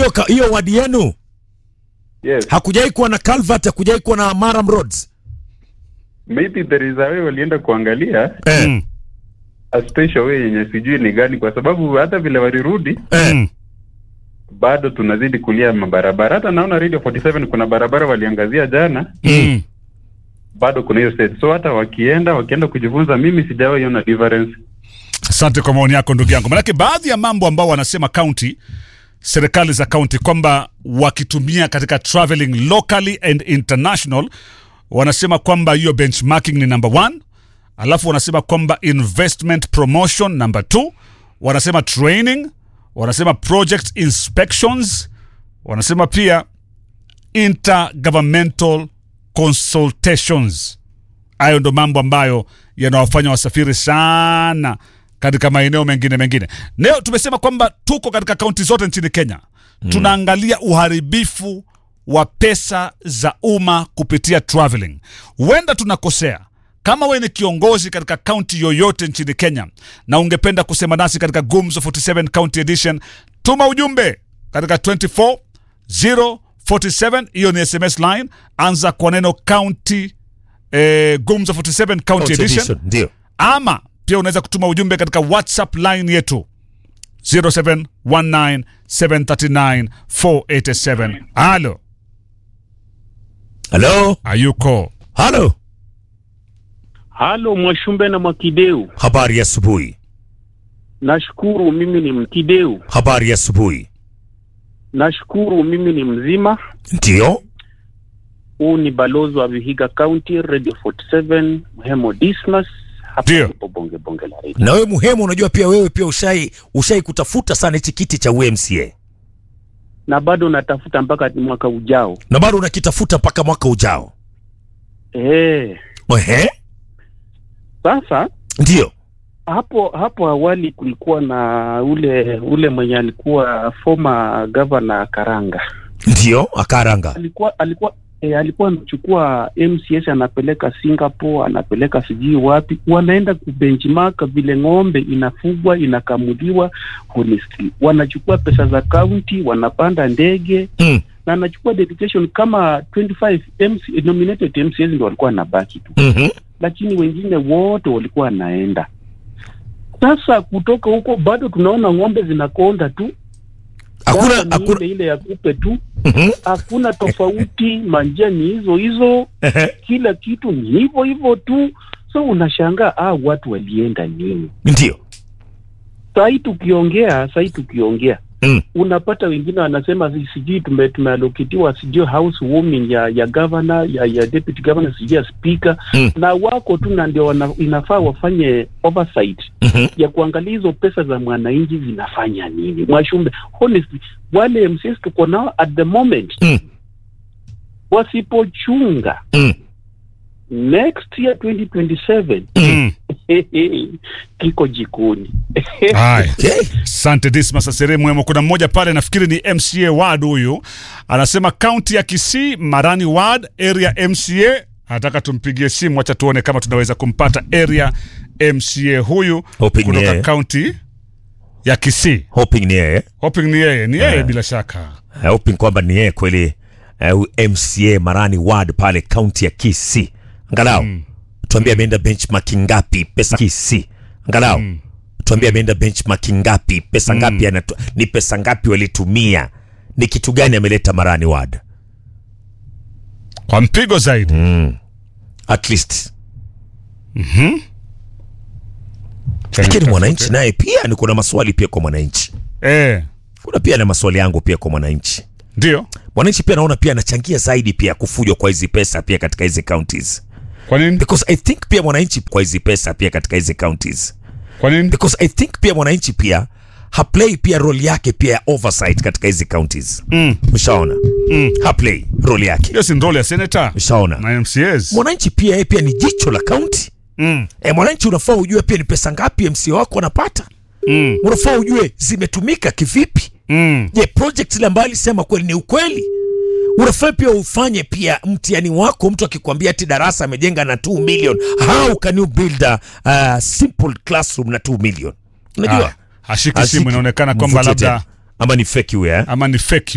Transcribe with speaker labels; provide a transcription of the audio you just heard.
Speaker 1: hiyo ka- hiyo wadi yenu
Speaker 2: Yes.
Speaker 1: hakujai kuwa na culvert, hakujai kuwa na Maram roads
Speaker 2: Maybe there is a way walienda kuangalia
Speaker 1: eh,
Speaker 3: Mm.
Speaker 2: a special way yenye sijui ni gani, kwa sababu hata vile walirudi
Speaker 1: eh.
Speaker 3: Mm.
Speaker 2: bado tunazidi kulia mabarabara. Hata naona Radio 47 kuna barabara waliangazia jana,
Speaker 3: Mm.
Speaker 2: bado kuna hiyo state. So hata wakienda wakienda kujifunza, mimi sijawahi ona difference.
Speaker 3: Asante kwa maoni yako ndugu yangu, manake baadhi ya mambo ambao wanasema county serikali za county kwamba wakitumia katika traveling locally and international, wanasema kwamba hiyo benchmarking ni number one, alafu wanasema kwamba investment promotion number two, wanasema training, wanasema project inspections, wanasema pia intergovernmental consultations. Hayo ndo mambo ambayo yanawafanya wasafiri sana katika maeneo mengine mengine. Leo tumesema kwamba tuko katika kaunti zote nchini Kenya, tunaangalia uharibifu wa pesa za umma kupitia traveling. Huenda tunakosea. Kama wewe ni kiongozi katika kaunti yoyote nchini Kenya na ungependa kusema nasi katika Gumzo 47 County Edition, tuma ujumbe katika 24047 hiyo ni SMS line, anza kwa neno county eh, Gumzo 47 County
Speaker 1: County
Speaker 3: Edition
Speaker 1: edition, Ndio.
Speaker 3: ama pia unaweza kutuma ujumbe katika whatsapp line yetu 0719739487 halo
Speaker 1: Halo,
Speaker 3: ayuko
Speaker 1: halo,
Speaker 4: Halo Mwashumbe na Mwakideu,
Speaker 1: habari ya asubuhi,
Speaker 4: nashukuru mimi ni Mkideu,
Speaker 1: habari ya asubuhi.
Speaker 4: nashukuru mimi ni mzima.
Speaker 1: Ndio,
Speaker 4: Huu ni balozi wa Vihiga County, Radio 47 Mhemo Dismas, hapa
Speaker 3: Ndio.
Speaker 4: ndipo bonge bonge la radio.
Speaker 1: na wewe muhimu, unajua pia wewe pia ushai ushai kutafuta sana hichi kiti cha UMCA
Speaker 4: na bado natafuta mpaka mwaka ujao.
Speaker 1: na bado unakitafuta mpaka mwaka ujao.
Speaker 4: Eh,
Speaker 1: Ehe,
Speaker 4: sasa
Speaker 1: ndio,
Speaker 4: hapo hapo awali kulikuwa na ule ule mwenye alikuwa former governor Karanga
Speaker 1: ndio akaranga.
Speaker 4: alikuwa alikuwa e, alikuwa amechukua MCS anapeleka Singapore, anapeleka sijui wapi, wanaenda kubenchmark vile ng'ombe inafugwa inakamuliwa. Honestly, wanachukua pesa za county, wanapanda ndege
Speaker 1: Mm.
Speaker 4: na anachukua dedication kama 25 MC, nominated MCS ndio walikuwa wanabaki tu,
Speaker 1: Mhm.
Speaker 4: lakini wengine wote walikuwa wanaenda. Sasa kutoka huko bado tunaona ng'ombe zinakonda tu,
Speaker 1: Hakuna
Speaker 4: Dawa ni
Speaker 1: hakuna.
Speaker 4: ile ile ya kupe tu
Speaker 1: Mhm.
Speaker 4: hakuna tofauti, manjia ni hizo hizo,
Speaker 1: Ehe,
Speaker 4: kila kitu ni hivyo hivyo tu. So unashangaa ah, watu walienda nini?
Speaker 1: Ndio.
Speaker 4: Sahii tukiongea sahii tukiongea
Speaker 1: Mm.
Speaker 4: unapata wengine wanasema si- sijui tume- tumealokitiwa sijui house warming ya ya governor ya, ya deputy governor sijui ya speaker
Speaker 1: Mm.
Speaker 4: na wako tu na ndio wana- inafaa wafanye oversight
Speaker 1: Mhm.
Speaker 4: ya kuangalia hizo pesa za mwananchi zinafanya nini. Mwashumbe, honestly wale MCs tuko nao at the moment
Speaker 1: Mm.
Speaker 4: wasipochunga
Speaker 1: Mm.
Speaker 4: next year 2027
Speaker 3: mm.
Speaker 4: kiko jikoni.
Speaker 3: haya
Speaker 1: Okay.
Speaker 3: asante dismas asere mwemo kuna mmoja pale nafikiri ni mca ward huyu anasema kaunti ya kisii marani ward area mca anataka tumpigie simu wacha tuone kama tunaweza kumpata area mca huyu
Speaker 1: Hoping ni
Speaker 3: kutoka
Speaker 1: yeye.
Speaker 3: kaunti ya kisii
Speaker 1: Hoping ni yeye.
Speaker 3: hoping ni yeye ni yeye
Speaker 1: Yeah.
Speaker 3: bila shaka
Speaker 1: Eh, hoping kwamba ni yeye kweli eh, huyu MCA Marani Ward pale kaunti ya Kisii. Angalau tuambie ameenda benchmark ngapi pesa Kisii. Angalau tuambie ameenda benchmark ngapi pesa ngapi anatu, ni pesa ngapi walitumia ni kitu gani ameleta Marani Ward
Speaker 3: kwa mpigo zaidi
Speaker 1: at least lakini mwananchi naye pia ni kuna maswali pia kwa mwananchi
Speaker 3: eh,
Speaker 1: kuna pia na maswali yangu pia kwa mwananchi
Speaker 3: ndio
Speaker 1: mwananchi pia naona pia anachangia zaidi pia kufujwa kwa hizi pesa pia katika hizi counties
Speaker 3: kwa nini
Speaker 1: because i think pia mwananchi kwa hizi pesa pia katika hizi counties
Speaker 3: kwa nini
Speaker 1: because i think pia mwananchi pia haplay pia role yake pia ya oversight katika hizi counties
Speaker 3: mm.
Speaker 1: ushaona mm. haplay role yake
Speaker 3: hiyo si ndole ya senata
Speaker 1: ushaona
Speaker 3: na mcs
Speaker 1: mwananchi pia yeye pia ni jicho la county
Speaker 3: mm.
Speaker 1: e, mwananchi unafaa ujue pia ni pesa ngapi mc wako anapata
Speaker 3: Mm.
Speaker 1: unafaa ujue zimetumika kivipi
Speaker 3: Mm.
Speaker 1: je project ile ambayo alisema kweli ni ukweli unafaa pia ufanye pia mtihani wako mtu akikwambia ati darasa amejenga na 2 million how can you build a, a simple classroom na 2 million unajua
Speaker 3: Ah, hashiki
Speaker 1: Ashiki.
Speaker 3: simu inaonekana kwamba
Speaker 1: Mvute
Speaker 3: labda
Speaker 1: tena. ama ni fake huyo eh?
Speaker 3: ama ni fake